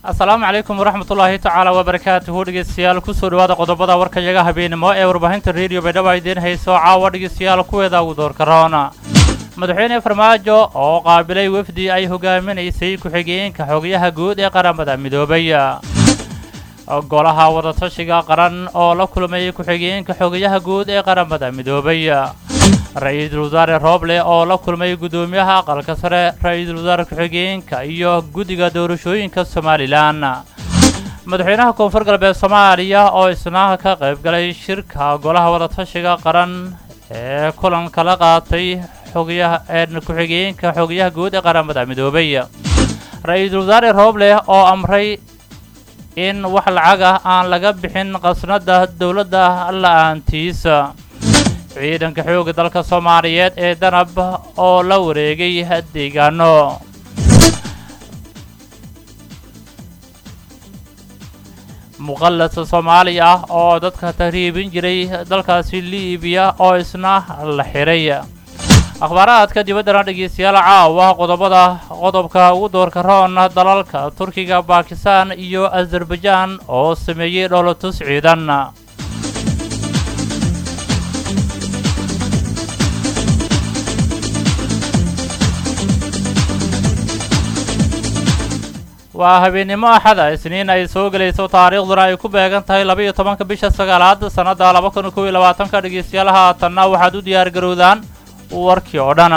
asalaamu calaykum waraxmat ullaahi tacaala wabarakaatuhu dhegeystayaal kusoo dhawaada qodobada warkayaga habeenimo ee warbaahinta rediyo baydhabo idiin hayso caawa dhegeystayaal kuweeda ugu doorka roona madaxweyne farmaajo oo qaabilay wefdi ay hogaaminaysay ku-xigeenka xogayaha guud ee qaramada midoobay golaha wadatashiga qaran oo la kulmay ku-xigeenka xogayaha guud ee qaramada midoobay ra-iisul wasaare rooble oo la kulmay guddoomiyaha aqalka sare ra-iisul wasaare ku-xigeenka iyo guddiga doorashooyinka somalilan madaxweynaha koonfur galbeed soomaaliya oo isna ka qayb galay shirka golaha wadatashiga qaran ee kulanka la qaatay xogayaha ee ku-xigeenka xogayaha guud ee qaramada midoobay ra-iisul wasaare rooble oo amray in wax lacag ah aan laga bixin qasnada dowladda la-aantiisa ciidanka xoogga dalka soomaaliyeed ee danab oo la wareegay deegaano muqallas soomaali ah oo dadka tahriibin jiray dalkaasi liibiya oo isna la xiray akhbaaraadka dibaddana dhegeystayaal caawa qodobada qodobka ugu doorka roon dalalka turkiga bakistan iyo azerbaijaan oo sameeyey dholotus ciidan waa habeennimo axada isniin ay soo gelayso taariikhduna ay ku beegan tahay laba-iyo tobanka bisha sagaalaad sannadda laba kun kow iyo labaatanka dhegeystayaal haatanna waxaad u diyaar garowdaan warkii oo dhan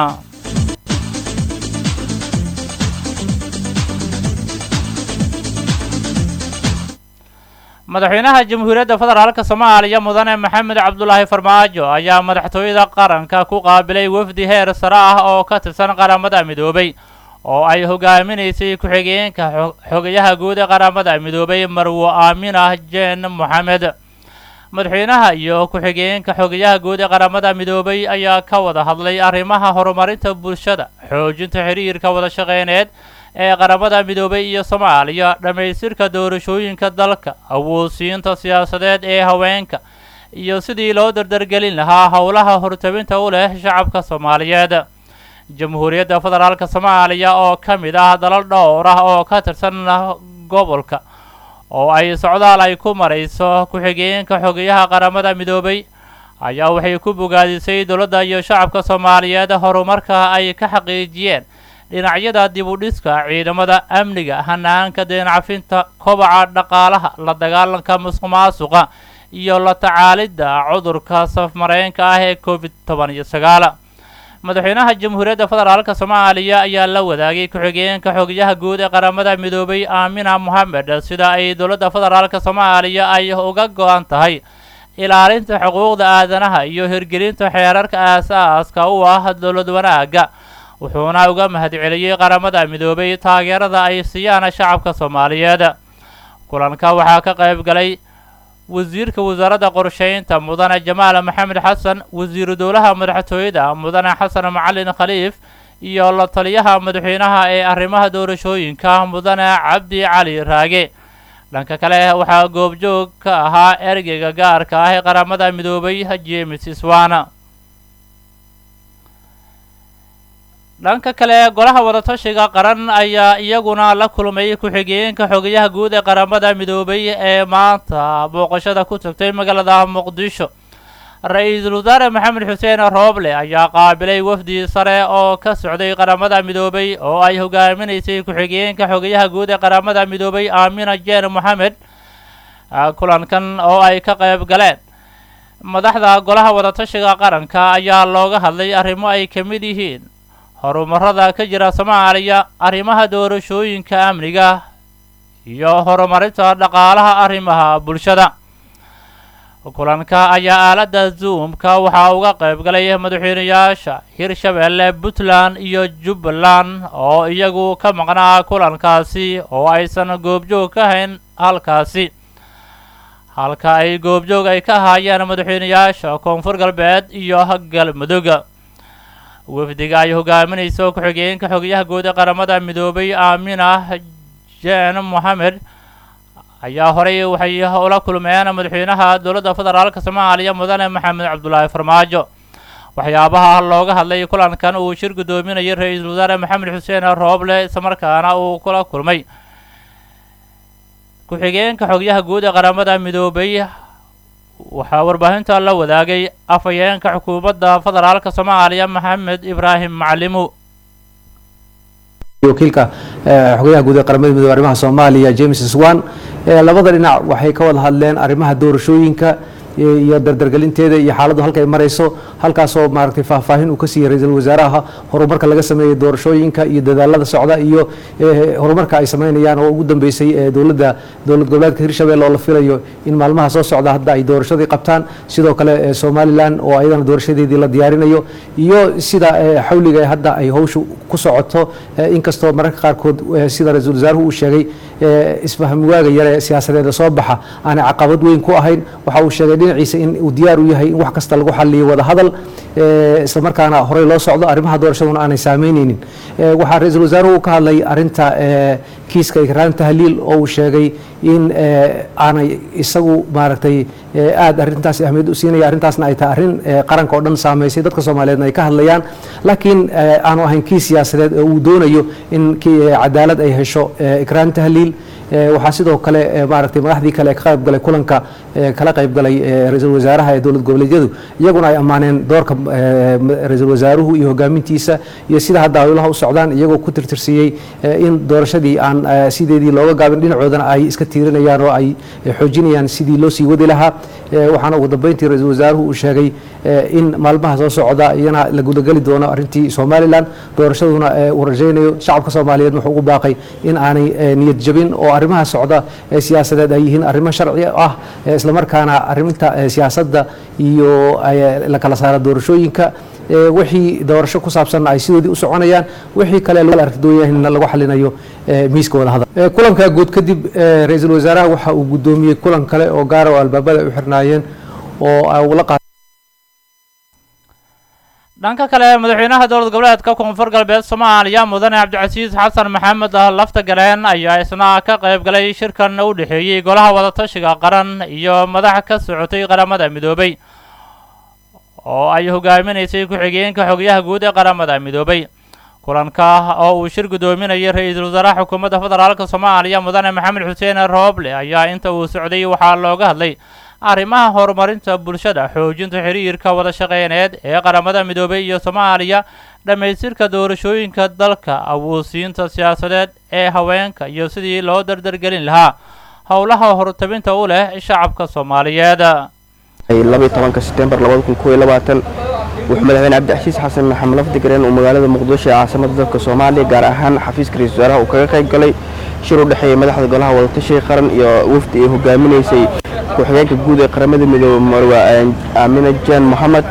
madaxweynaha jamhuuriyadda federaalka soomaaliya mudane maxamed cabdulaahi farmaajo ayaa madaxtooyada qaranka ku qaabilay wafdi heer sare ah oo ka tirsan qaramada midoobay oo ay hogaaminaysay ku-xigeenka xogayaha guud ee qaramada midoobay marwo aaminah jeen moxamed madaxweynaha iyo ku-xigeenka xogayaha guud ee qaramada midoobay ayaa ka wada hadlay arrimaha horumarinta bulshada xoojinta xiriirka wada shaqeyneed ee qaramada midoobay iyo soomaaliya dhammaystirka doorashooyinka dalka awoodsiinta siyaasadeed ee haweenka iyo sidii loo dardargelin lahaa howlaha hortabinta u leh shacabka soomaaliyeed jamhuuriyadda federaalka soomaaliya oo ka mid ah dalal dhowr ah oo ka tirsan gobolka oo ay socdaal ay ku marayso ku-xigeenka xogayaha qaramada midoobay ayaa waxay ku bogaadisay dowladda iyo shacabka soomaaliyeed horumarka ay ka xaqiijiyeen dhinacyada dib u dhiska ciidamada amniga hanaanka deencafinta kobaca dhaqaalaha la dagaalanka musuq maasuqa iyo la tacaalidda cudurka safmareenka ah ee covid toban iyo sagaal madaxweynaha jamhuuriyadda federaalka soomaaliya ayaa la wadaagay ku-xigeenka xogayaha guud ee qaramada midoobay aamina mohamed sida ay dowladda federaalka soomaaliya ay uga go-an tahay ilaalinta xuquuqda aadanaha iyo hirgelinta xeerarka aas-aaska u ah dowlad wanaagga wuxuuna uga mahadceliyey qaramada midoobay taageerada ay siiyaan shacabka soomaaliyeed kulanka waxaa ka qayb galay wasiirka wasaaradda qorsheynta mudane jamaal maxamed xasan wasiiru dowlaha madaxtooyada mudane xasan macalin khaliif iyo la taliyaha madaxweynaha ee arrimaha doorashooyinka mudane cabdi cali raage dhanka kale waxaa goobjoog ka ahaa ergeyga gaarka ah ee qaramada midoobay james swana dhanka kale golaha wadatashiga qaran ayaa iyaguna la kulmay ku-xigeenka xogayaha guud ee qaramada midoobay ee maanta booqashada ku tagtay magaalada muqdisho ra-iisul wasaare maxamed xuseen rooble ayaa qaabilay wafdi sare oo ka socday qaramada midoobay oo ay hogaaminaysay ku-xigeenka xogayaha guud ee qaramada midoobay aamina jeen moxamed kulankan oo ay ka qayb galeen madaxda golaha wadatashiga qaranka ayaa looga hadlay arrimo ay ka mid yihiin horumarada ka jira soomaaliya arrimaha doorashooyinka amniga iyo horumarinta dhaqaalaha arrimaha bulshada kulanka ayaa aaladda zoomka waxaa uga qayb galay madaxweynayaasha hirshabeelle puntland iyo jubbaland oo iyagu ka maqnaa kulankaasi oo aysan goobjoog ka hayn halkaasi halka ay goobjoog ay ka haayeen madaxweynayaasha koonfur galbeed iyo galmudug wafdiga ay hogaaminayso ku-xigeenka xogayaha guud ee qaramada midoobay aamina jeen moxamed ayaa horey waxay ula kulmeen madaxweynaha dowladda federaalka soomaaliya mudane maxamed cabdulaahi farmaajo waxyaabaha looga hadlay kulankan uu shir guddoominayay ra-iisul wasaare maxamed xuseen rooble islamarkaana uu kula kulmay ku-xigeenka xogyaha guud ee qaramada midoobay waxaa warbaahinta la wadaagay afhayeenka xukuumadda federaalka soomaaliya maxamed ibraahim macalimu wakiilka xogayaha guud ee qaramada midoobe arrimaha soomaaliya james swan labada dhinac waxay ka wada hadleen arrimaha doorashooyinka iyo dardargelinteeda iyo xaaladdu halka ay marayso halkaasoo maaragtay faahfaahin uu ka siiyey ra-iisul wasaaraha horumarka laga sameeyey doorashooyinka iyo dadaalada socda iyo horumarka ay sameynayaan oo ugu dambeysay dowladda dowlad goboleedka hirshabelle oo la filayo in maalmaha soo socda hadda ay doorashadii qabtaan sidoo kale somalilan oo ayadana doorashadeedii la diyaarinayo iyo sida xawliga ee hadda ay howshu ku socoto inkastoo mararka qaarkood sida ra-iisul wasaaruhu uu sheegay isfahmwaaga yare siyaasadeeda soo baxa aanay caqabad weyn ku ahayn waxa uu sheegay dhinaciisa in uu diyaar u yahay in wax kasta lagu xaliyo wada hadal isla markaana horey loo socdo arrimaha doorashaduna aanay saameyneynin waxaa ra-iisul wasaaruhu ka hadlay arinta kiiska ikraan tahliil oo uu sheegay in aanay isagu maaragtay aada arintaas ahmiyad u siinaya arrintaasna ay tahay arrin qaranka oo dhan saameysay dadka soomaaliyeedna ay ka hadlayaan laakiin aanu ahayn kiis siyaasadeed oo uu doonayo in cadaalad ay hesho ikraan tahliil waxaa sidoo kale maaragtay madaxdii kale ee ka qayb galay kulanka kala qayb galay ra-iisul wasaaraha ee dowlad goboleedyadu iyaguna ay ammaaneen doorka ra-iisul wasaaruhu iyo hogaamintiisa iyo sida hadda howlaha u socdaan iyagoo ku tirtirsiiyey in doorashadii aan sideedii looga gaabin dhinacoodana ay iska tiirinayaan oo ay xoojinayaan sidii loo sii wadi lahaa waxaana ugu dambeyntii ra-iisul wasaaruhu uu sheegay in maalmaha soo socda iyana la gudageli doono arrintii somalilan doorashaduna uu rajaynayo shacabka soomaaliyeed wuxuu ugu baaqay in aanay niyad jabin oo arrimaha socda ee siyaasadeed ay yihiin arrimo sharci ah islamarkaana arrinta siyaasadda iyo la kala saara doorashooyinka wixii doorasho ku saabsanna ay sidoodii u soconayaan wixii kale argdooyahna lagu xalinayo miiska wada hadal kulanka guud kadib ra-iisul wasaaraha waxa uu guddoomiyey kulan kale oo gaara oo albaabada ay u xirnaayeen oo ula dhanka kale madaxweynaha dowlad goboleedka koonfur galbeed soomaaliya mudane cabdicasiis xasan maxamed lafta galeen ayaa isna ka qayb galay shirkan u dhexeeyey golaha wadatashiga qaran iyo madax ka socotay qaramada midoobay oo ay hogaaminaysay ku-xigeenka xogyaha guud ee qaramada midoobay kulanka oo uu shir guddoominayay ra-iisul wasaaraha xukuumadda federaalka soomaaliya mudane maxamed xuseen rooble ayaa inta uu socday waxaa looga hadlay arrimaha horumarinta bulshada xoojinta xiriirka wada shaqeyneed ee qaramada midoobay iyo soomaaliya dhammaystirka doorashooyinka dalka awoodsiinta siyaasadeed ee haweenka iyo sidii loo dardargelin lahaa howlaha hortabinta u leh shacabka soomaaliyeed labaiy tobanka setembar labada kun kooiyo labaatan wuxuu madaxweyne cabdicasiis xasan maxamed lafdigareen uu magaalada muqdisho ee caasimada dalka soomaaliya gaar ahaan xafiiska ra-isul wasaaraha uu kaga qayb galay shir u dhexeeya madaxda golaha wadatashiga qaran iyo wafdi ay hogaaminaysay ku-xigeenka guud ee qaramada midoobe marwa aamina jan moxamed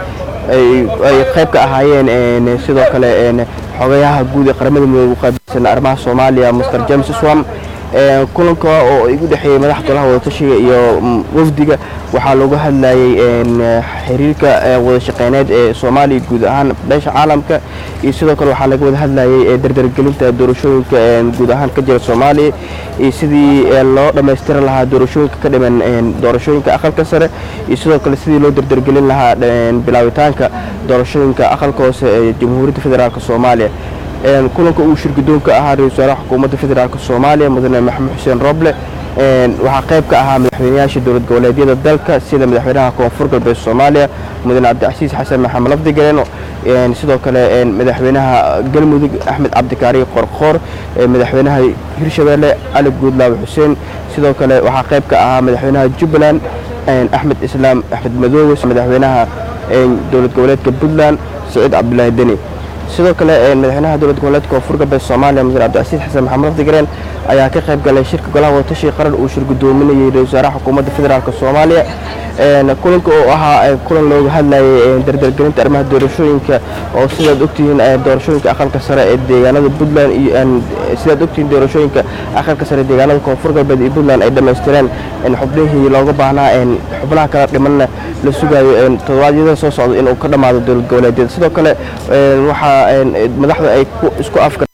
ay qayb ka ahaayeen sidoo kale xogayaha guud ee qaramada midoobe u qaabilsan arrimaha soomaaliya master james swam kulanka oo igu dhexeeyey madaxda golaha wadatashiga iyo wafdiga waxaa looga hadlayay xiriirka wada shaqeyneed ee soomaaliya guud ahaan beesha caalamka iyo sidoo kale waxaa laga wada hadlayay dardargelinta doorashooyinka guud ahaan ka jira soomaaliya iyo sidii loo dhammaystiri lahaa doorashooyinka ka dhiman doorashooyinka aqalka sare iyo sidoo kale sidii loo dardargelin lahaa bilaabitaanka doorashooyinka aqalka hoose ee jamhuuriyadda federaalk soomaaliya kulanka uu shirgudoonka ahaa ra-isul wasaaraha xukuumadda federaalk soomaaliya mudane maxamed xuseen roble waxaa qayb ka ahaa madaxweynayaasha dowlad goboleedyada dalka sida madaxweynaha koonfur galbeed soomaaliya mudane cabdicasiis xasan maxamed lafdigareeno sidoo kale madaxweynaha galmudug axmed cabdikaari qorqoor madaxweynaha hirshabeelle cali guudlaawe xuseen sidoo kale waxaa qayb ka ahaa madaxweynaha jubbaland axmed islaam axmed madoowe madaxweynaha dowlad goboleedka puntland saciid cabdulaahi deni sidoo kale madaxweynaha dowlad goboleedka koonfur galbeed soomaaliya mudane cabdicasiis xasan maxamed lafdigareen ayaa ka qayb galay shirka golaha wadatashiga qaran uu shir gudoominayay ra-isul wasaaraha xukuumadda federaalk soomaaliya kulanka oo ahaa kulan looga hadlayay dardargelinta arrimaha doorashooyinka oo sidaad ogtihiin doorashooyinka aqalka sare ee deegaanada puntland iyo sidaad ogtihiin doorashooyinka aqalka sare ee deegaanada koonfur galbeed iyo puntland ay dhammaystireen xubnihii looga baahnaa xubnaha kala dhimanna la sugayo toddobaadyada soo socda inuu ka dhammaado dowlad goboleedyada sidoo kale waxaa madaxda ay isku afka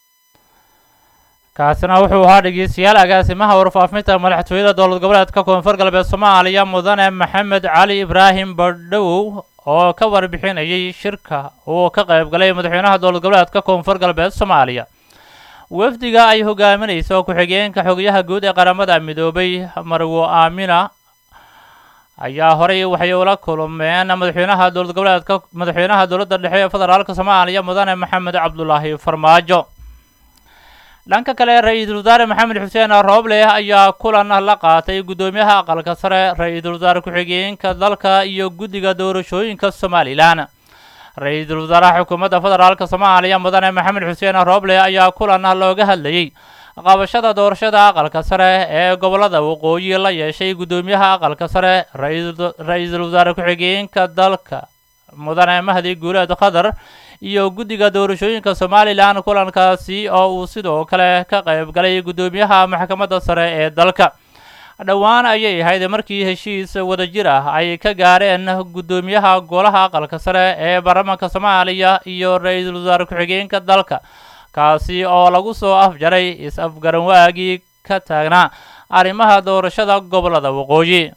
kaasina wuxuu ahaa dhegeystayaal agaasimaha warfaafinta madaxtooyada dowlad goboleedka koonfur galbeed soomaaliya mudane maxamed cali ibraahim badhowow oo ka warbixinayay shirka uu ka qayb galay madaxweynaha dowlad goboleedka koonfur galbeed soomaaliya wafdiga ay hogaaminayso ku-xigeenka xogayaha guud ee qaramada midoobay marwo aamina ayaa horey waxay ula kulmeen madaxweynaha dowlad goboleedka madaxweynaha dowladda dhexe ee federaalka soomaaliya mudane maxamed cabdulaahi farmaajo dhanka kale ra-iisul wasaare maxamed xuseen rooble ayaa kulan la qaatay guddoomiyaha aqalka sare ra-iisul wasaare ku-xigeenka dalka iyo guddiga doorashooyinka somalilan ra-iisul wasaaraha xukuumadda federaalka soomaaliya mudane maxamed xuseen rooble ayaa kulan looga hadlayey qabashada doorashada aqalka sare ee gobolada waqooyi la yeeshay guddoomiyaha aqalka sare ra-iisul wasaare ku-xigeenka dalka mudane mahdi guuleed khadar iyo guddiga doorashooyinka somalilan kulankaasi oo uu sidoo kale ka qayb galay guddoomiyaha maxkamadda sare ee dalka dhowaan ayay ahayd markii heshiis wadajir ah ay ka gaareen guddoomiyaha golaha aqalka sare ee baarlamaanka soomaaliya iyo ra-iisul wasaare ku-xigeenka dalka kaasi oo lagu soo afjaray is-afgaranwaagii ka taagnaa arrimaha doorashada gobolada waqooyi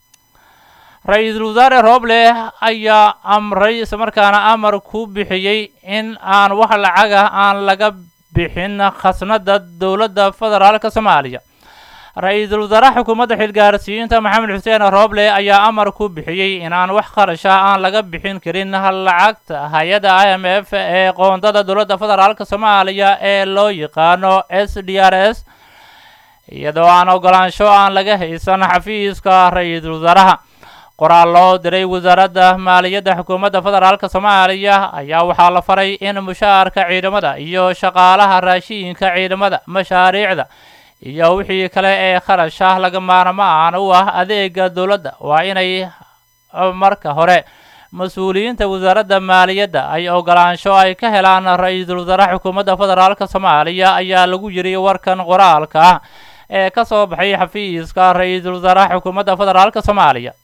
ra-iisul wasaare rooble ayaa amray islamarkaana amar ku bixiyey in aan wax lacaga aan laga bixin khasnada dowladda federaalka soomaaliya ra-iisul wasaaraha xukuumadda xilgaarsiinta maxamed xuseen rooble ayaa amar ku bixiyey inaan wax qarasha aan laga bixin karin lacagta hay-adda i m f ee qoondada dowladda federaalka soomaaliya ee loo yaqaano s d r s iyadoo aan ogolaansho aan laga haysan xafiiska ra-iisul wasaaraha qoraal loo diray wasaaradda maaliyadda xukuumadda federaalka soomaaliya ayaa waxaa la faray in mushaharka ciidamada iyo shaqaalaha raashiinka ciidamada mashaariicda iyo wixii kale ee kharasha laga maarmaan u ah adeega dowladda waa inay marka hore mas-uuliyiinta wasaaradda maaliyadda ay ogolaansho ay ka helaan ra-iisul wasaaraha xukuumadda federaalka soomaaliya ayaa lagu yiri warkan qoraalka ah ee ka soo baxay xafiiska ra-iisul wasaaraha xukuumadda federaalka soomaaliya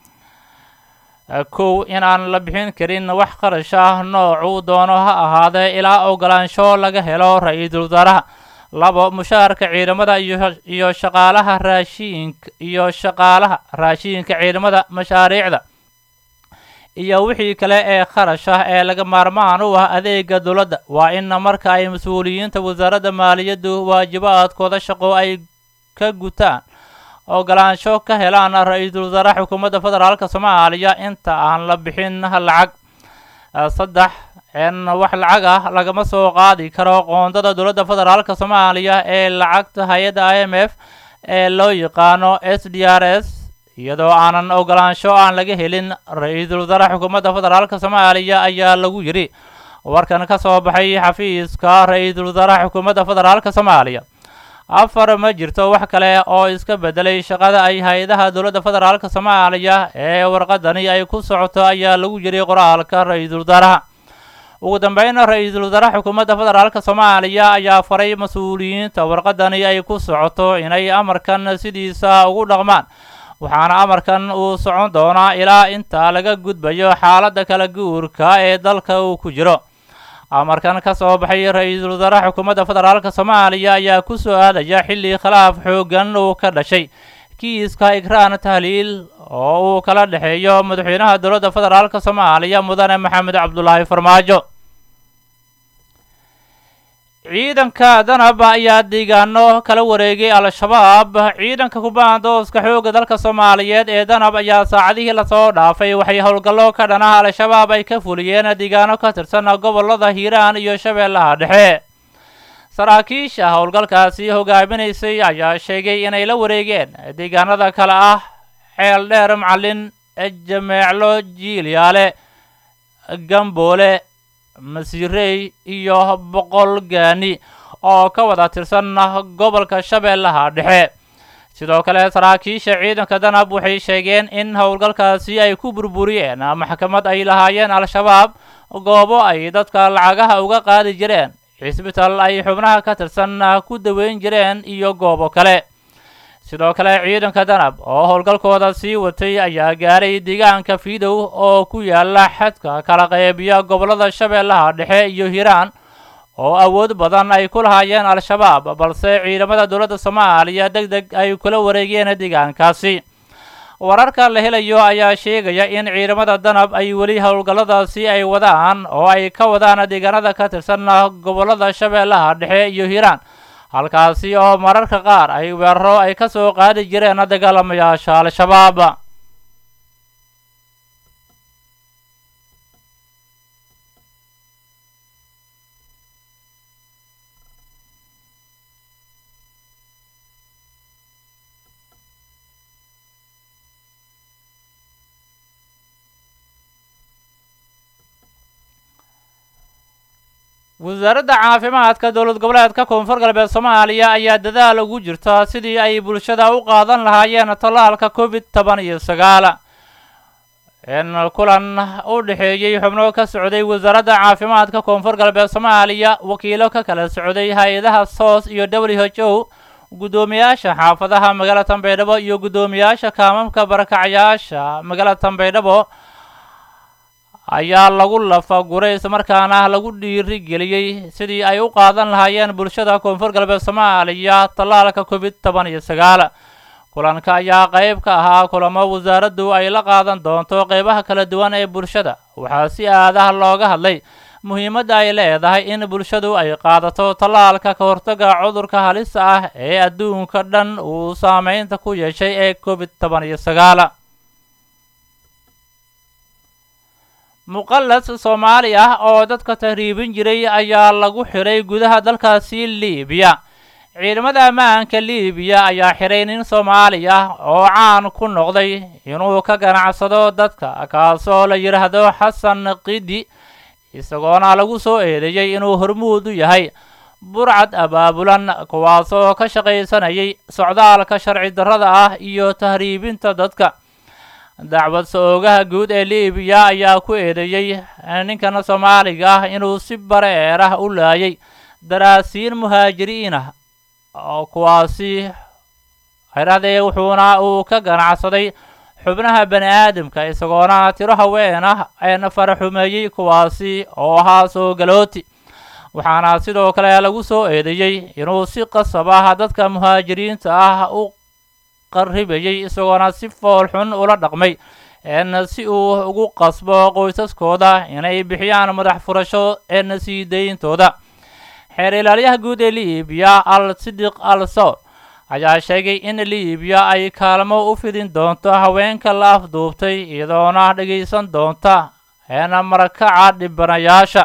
kow inaan la bixin karin wax qarash ah noocuu doono ha ahaadee ilaa ogolaansho laga helo ra-iisul wasaaraha labo mushaharka ciidamada iyo shaqaalaha raashiinka iyo shaqaalaha raashiinka ciidamada mashaariicda iyo wixii kale ee kharash ah ee laga maarmaan u ah adeega dowladda waa in marka ay mas-uuliyiinta wasaaradda maaliyaddu waajibaadkooda shaqo ay ka gutaan ogolaansho ka helaan ra-iisul wasaaraha xukuumadda federaalka soomaaliya inta aan la bixin lacag saddex in wax lacag ah lagama soo qaadi karo qoondada dowladda federaalka soomaaliya ee lacagta hay-adda i m f ee loo yaqaano s d r s iyadoo aanan ogolaansho aan laga helin ra-iisul wasaaraha xukuumadda federaalka soomaaliya ayaa lagu yidhi warkan ka soo baxay xafiiska ra-iisul wasaaraha xukuumadda federaalka soomaaliya afar ma jirto wax kale oo iska bedelay shaqada ay hay-adaha dowladda federaalka soomaaliya ee warqadani ay ku socoto ayaa lagu yidhi qoraalka ra-iisul wasaaraha ugu dambeynna ra-iisul wasaaraha xukuumadda federaalka soomaaliya ayaa faray mas-uuliyiinta warqadani ay ku socoto inay amarkan sidiisa ugu dhaqmaan waxaana amarkan uu socon doonaa ilaa inta laga gudbayo xaaladda kala guurka ee dalka uu ku jiro amarkan ka soo baxay ra-iisul wasaaraha xukuumadda federaalka soomaaliya ayaa ku soo aadaya xilli khilaaf xooggan uu ka dhashay kiiska ikraan tahliil oo uu kala dhexeeyo madaxweynaha dowladda federaalka soomaaliya mudane maxamed cabdulaahi farmaajo ciidanka danab ayaa deegaano kala wareegay al-shabaab ciidanka kubaandooska xoogga dalka soomaaliyeed ee danab ayaa saacadihii lasoo dhaafay waxay howlgallo ka dhanaha al-shabaab ay ka fuliyeen deegaano ka tirsan gobolada hiiraan iyo shabeellaha dhexe saraakiisha howlgalkaasi hogaaminaysay ayaa sheegay inay la wareegeen deegaanada kale ah ceel dheer macalin jameeclo jiilyaale gamboole masiirey iyo boqol gaani oo ka wada tirsan gobolka shabeellaha dhexe sidoo kale saraakiisha ciidanka danab waxay sheegeen in howlgalkaasi ay ku burburiyeen maxkamad ay lahaayeen al-shabaab goobo ay dadka lacagaha uga qaadi jireen cisbital ay xubnaha ka tirsan ku daweyn jireen iyo goobo kale sidoo kale ciidanka danab oo howlgalkooda sii watay ayaa gaaray deegaanka fiidow oo ku yaala xadka kala qeybiya gobolada shabeellaha dhexe iyo hiiraan oo awood badan ay ku lahaayeen al-shabaab balse ciidamada dowladda soomaaliya deg deg ay kula wareegeen deegaankaasi wararka la helayo ayaa sheegaya in ciidamada danab ay weli howlgalladaasi ay wadaan oo ay ka wadaan deegaanada ka tirsan gobollada shabeellaha dhexe iyo hiiraan halkaasi oo mararka qaar ay weeraro ay ka soo qaadi jireen dagaalamayaasha al-shabaab wasaaradda caafimaadka dowlad goboleedka koonfur galbeed soomaaliya ayaa dadaal ugu jirta sidii ay bulshada u qaadan lahaayeen tallaalka covid toban iyo sagaal in kulan u dhexeeyey xubno ka socday wasaaradda caafimaadka koonfur galbeed soomaaliya wakiilo ka kala socday hay-adaha soos iyo w h o guddoomiyaasha xaafadaha magaalada tambaydhabo iyo guddoomiyaasha kaamamka barakacyaasha magaalada tambaydhabo ayaa lagu lafaguray islamarkaana lagu dhiirigeliyey sidii ay u qaadan lahaayeen bulshada koonfur galbeed soomaaliya tallaalka covid toban iyo sagaal kulanka ayaa qayb ka ahaa kulamo wasaaraddu ay la qaadan doonto qeybaha kala duwan ee bulshada waxaa si aadaha looga hadlay muhiimadda ay leedahay in bulshadu ay qaadato tallaalka ka hortaga cudurka halista ah ee adduunka dhan uu saameynta ku yeeshay ee covid toban iyo sagaal muqallas soomaali ah oo dadka tahriibin jiray ayaa lagu xiray gudaha dalkaasi liibiya ciidamada ammaanka liibiya ayaa xiray nin soomaali ah oo caan ku noqday inuu ka ganacsado dadka kaasoo la yidhaahdo xasan qidi isagoona lagu soo eedeeyey inuu hormuud u yahay burcad abaabulan kuwaasoo ka shaqaysanayay socdaalka sharci darrada ah iyo tahriibinta dadka dacwad so-oogaha guud ee liibiya ayaa ku eedeeyey ninkan soomaaliga ah inuu si bareer ah u laayay daraasiin muhaajiriin ah oo kuwaasi xidhahdee wuxuuna uu ka ganacsaday xubnaha bani aadamka isagoona tiro haween ah een faraxumeeyey kuwaasi oo ahaa soo galooti waxaana sidoo kale lagu soo eedeeyey inuu si qasab ah dadka muhaajiriinta ah u qaribayay isagoona si fool xun ula dhaqmay een si uu ugu qasbo qoysaskooda inay bixiyaan madax furasho een sii dayntooda xeer ilaalyaha guud ee liibiya al sidiq al sawr ayaa sheegay in liibiya ay kaalmo u fidin doonto haweenka la afduubtay iyadoona dhegaysan doonta een marakaca dhibanayaasha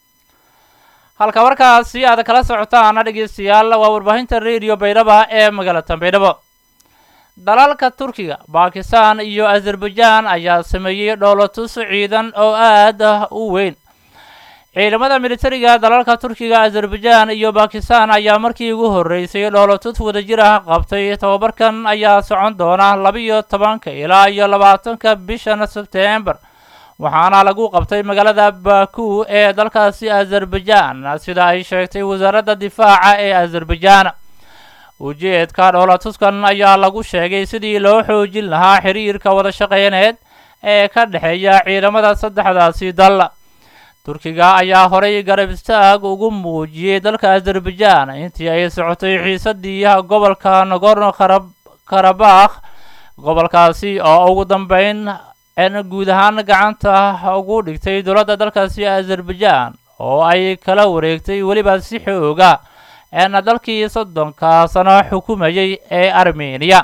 halka warkaasi aad kala socotaan dhegeystayaal waa warbaahinta radio baydhaba ee magaalada baydhabo dalalka turkiga bakistan iyo azerbaijan ayaa sameeyey dhoolatus ciidan oo aad u weyn ciidamada militariga dalalka turkiga azerbaijan iyo bakistan ayaa markii ugu horreysay dhoolatus wadajir ah qabtay tobabarkan ayaa socon doona labiyo tobanka ilaa iyo labaatanka bishan sebtembar waxaana lagu qabtay magaalada baku ee dalkaasi azerbaijan sida ay sheegtay wasaaradda difaaca ee azerbaijan ujeedka dhoolatuskan ayaa lagu sheegay sidii loo xoojin lahaa xiriirka wada shaqeyneed ee ka dhexeeya ciidamada saddexdaasi dal turkiga ayaa horay garab istaag ugu muujiyey dalka azerbaijan intii ay socotay xiisadii gobolka nagorno karabakh gobolkaasi oo ugu dambeyn n guud ahaan gacanta ugu dhigtay dowladda dalkaasi azerbaijan oo ay kala wareegtay weliba si xooga een dalkii soddonka sano xukumayay ee armeniya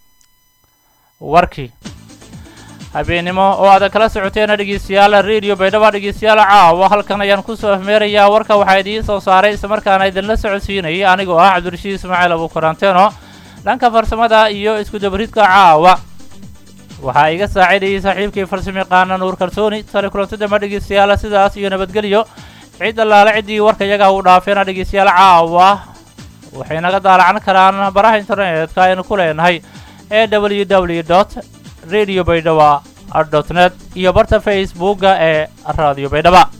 warkii habeennimo oo aad kala socoteen dhegeystayaal radio baydhaba dhegeystayaal caawa halkan ayaan kusoo afmeerayaa warka waxaa idiin soo saaray islamarkaana idinla socodsiinayay anigoo ah cabdirashiid ismaaciil abuukaranteeno dhanka farsamada iyo isku dabaridka caawa waxaa iga saacidayay saaxiibkii farsamayaqaana nuur kalsooni tale kulantadama dhegeystayaal sidaas iyo nabadgelyo cid allaale ciddii warka iyaga uu dhaafeena dhegeystayaal caawa waxay naga daalacan karaan baraha internetka aynu ku leenahay ee w w dot radio baydhaba dot net iyo barta facebooka ee radio baydhaba